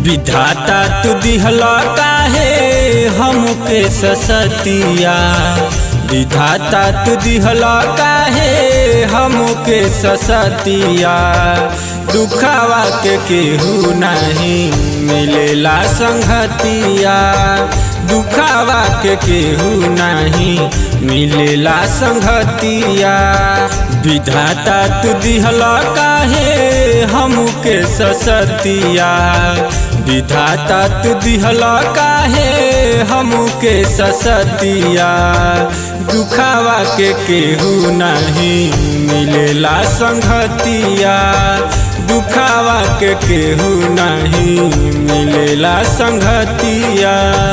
विधाता तू दिहला काहे हमके ससतिया विधाता तू दिहला काहे हमके ससतिया दुखावा के केहू नहीं मिलेला संगतिया दुखावा के केहू नहीं मिलेला संगतिया विधाता तू दिहला काहे हमके ससतिया विधाता तू दिहला काहे हमके ससतिया दुखावा के केहू नहीं मिलेला संगतिया दुखावा के केहू नहीं मिलेला संगतिया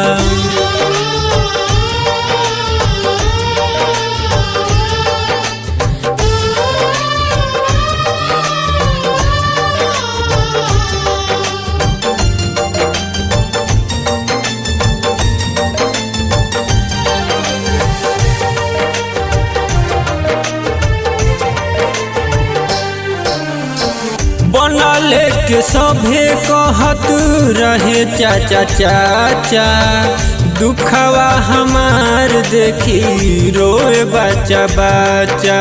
बनले के सभे कहत रहे चाचा चाचा दुखवा हमार देखी रोए बच्चा बच्चा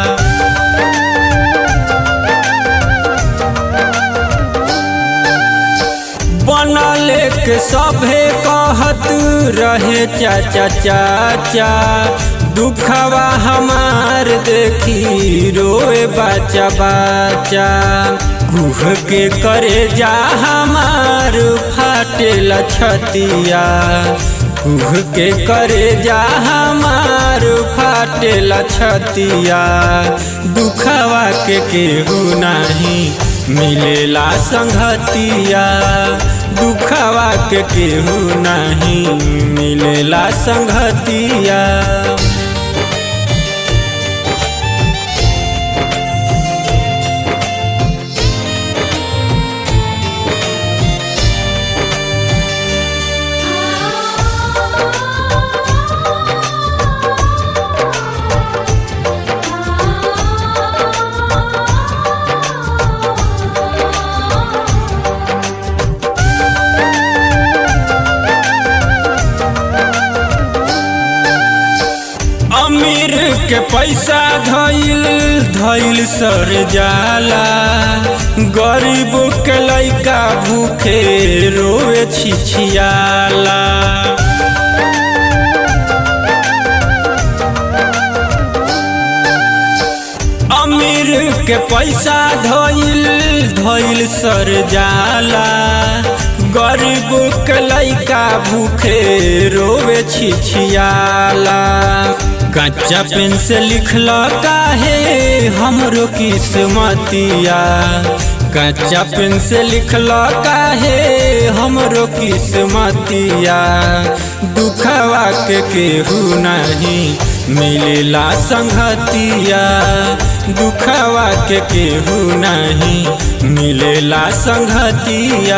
बनले के सभे कहत रहे चाचा चाचा दुखवा हमार देखी रोए बच्चा बच्चा गुह के करे जा हमार फाटे लछतिया गुह के करे जा हमार फाटे लछतिया दुखवा के केहू नहीं मिलेला संगतिया दुखवा के केहू नहीं मिलेला संगतिया अमीर के पैसा धइल धइल सर जाला गरीब के लइका भूखे रोए छिछियाला अमीर के पैसा धइल धइल सर जाला गरीब के लइका भूखे रोवे छिछियाला कच्चा पेन से लिखल काहे हमरो किस्मतिया कच्चा पेन से लिखल काहे हमरो किस्मतिया दुखवा के केहू नहीं मिलेला संगतिया दुखवा के केहू नहीं मिलेला संगतिया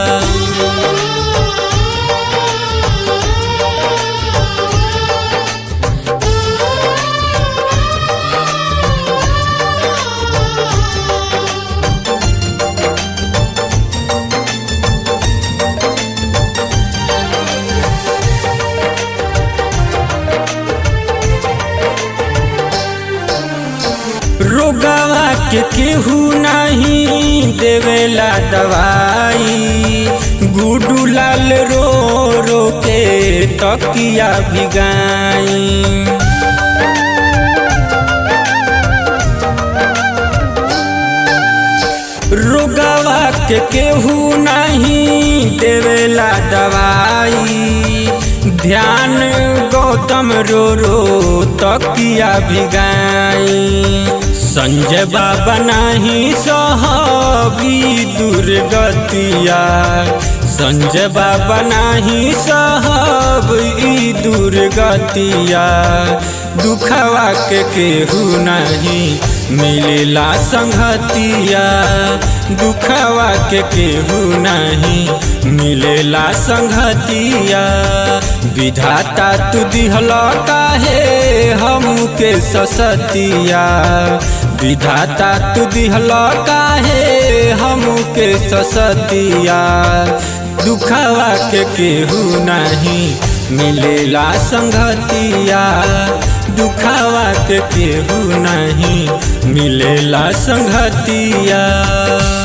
रोगवा के केहू नहीं देवेला दवाई गुडू लाल रो रो के तकिया भिगाई रोगवा के केहू नहीं देवेला दवाई ध्यान गौतम रो रो तकिया भिगाई संजय बाबा नहीं सहबी दुर्गतिया संजय बाबा नहीं सहब ई दुर्गतिया दुखवा के केहू नहीं मिलेला संगतिया दुखवा के केहू नहीं मिलेला संगतिया विधाता तू दिहला काहे हमके ससतिया विधाता तू दिहला काहे हमके ससतिया दुखावा के केहू नहीं मिलेला संगतिया दुखावा के केहू नहीं मिलेला संगतिया